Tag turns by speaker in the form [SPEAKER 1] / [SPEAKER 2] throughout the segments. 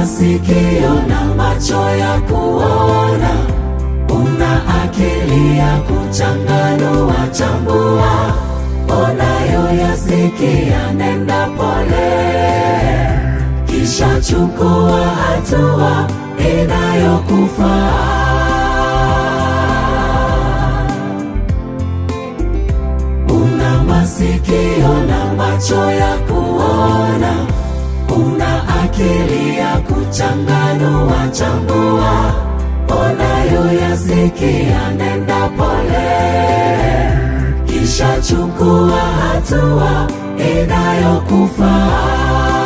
[SPEAKER 1] masikio na macho ya kuona, una akili ya kuchanganua chambua, unayoyasikia nenda pole, kisha chukua hatua inayokufaa. Una masikio na macho ya kuona, una akili ya kuchanganua chambua, unayoyasikia nenda pole, kisha chukua hatua inayokufaa.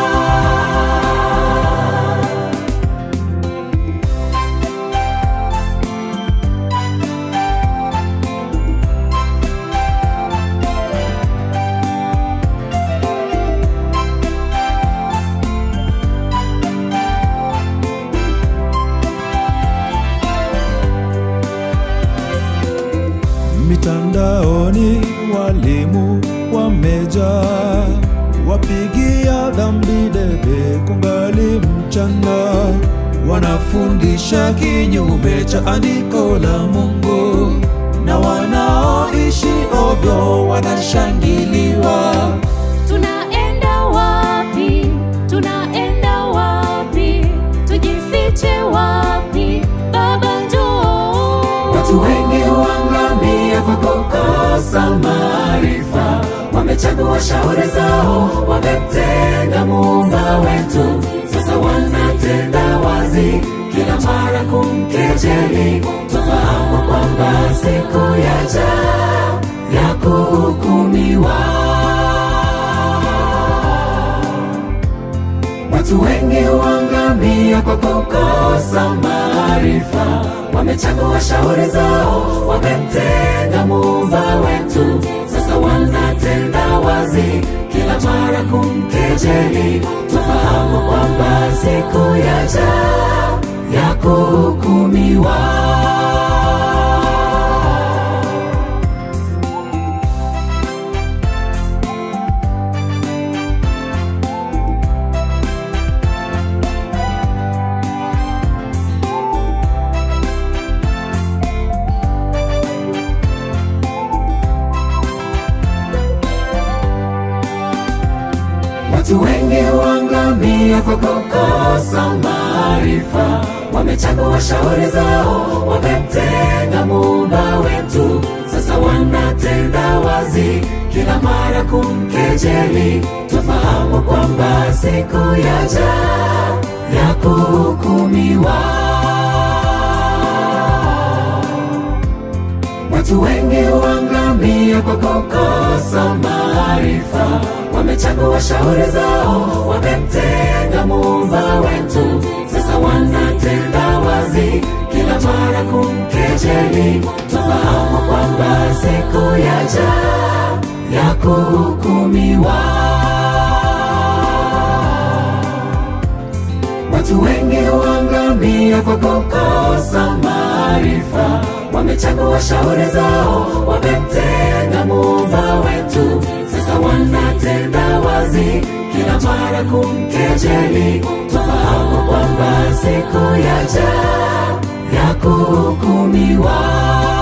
[SPEAKER 2] Mitandaoni walimu wamejaa, wapigia dhambi debe kungali mchana, wanafundisha kinyume cha andiko la Mungu, na wanaoishi ovyo wanashangiliwa.
[SPEAKER 3] Tunaenda wapi? Tunaenda wapi? Tujifiche wapi? Baba njoo.
[SPEAKER 1] Watu wengi huangamia kwa kukosa maarifa, wamechagua shauri zao, wamemtenga muumba wetu. Sasa wanatenda wazi kila mara kumkejeli. Tufahamu kwamba siku yaja ya kuhukumiwa. Watu wengi huangamia kwa kukosa maarifa, wamechagua shauri zao, wamemtenga muumba wetu. Sasa wanatenda wazi kila mara kumkejeli. Tufahamu kwamba siku yaja ya kuhukumiwa. Watu wengi huangamia kwa kukosa maarifa, wamechagua shauri zao, wamemtenga muumba wetu. Sasa wanatenda wazi kila mara kumkejeli. Tufahamu kwamba siku yaja ya kuhukumiwa. Watu wengi huangamia kwa kukosa maarifa, wamechagua shauri zao, wamemtenga muumba wetu. Sasa wanatenda wazi kila mara kumkejeli. Tufahamu kwamba siku yaja ya kuhukumiwa. Watu wengi huangamia kwa kukosa maarifa, wamechagua shauri zao, wamemtenga muumba wetu. Sasa wanatenda wazi kila mara kumkejeli. Tufahamu kwamba siku yaja ya kuhukumiwa.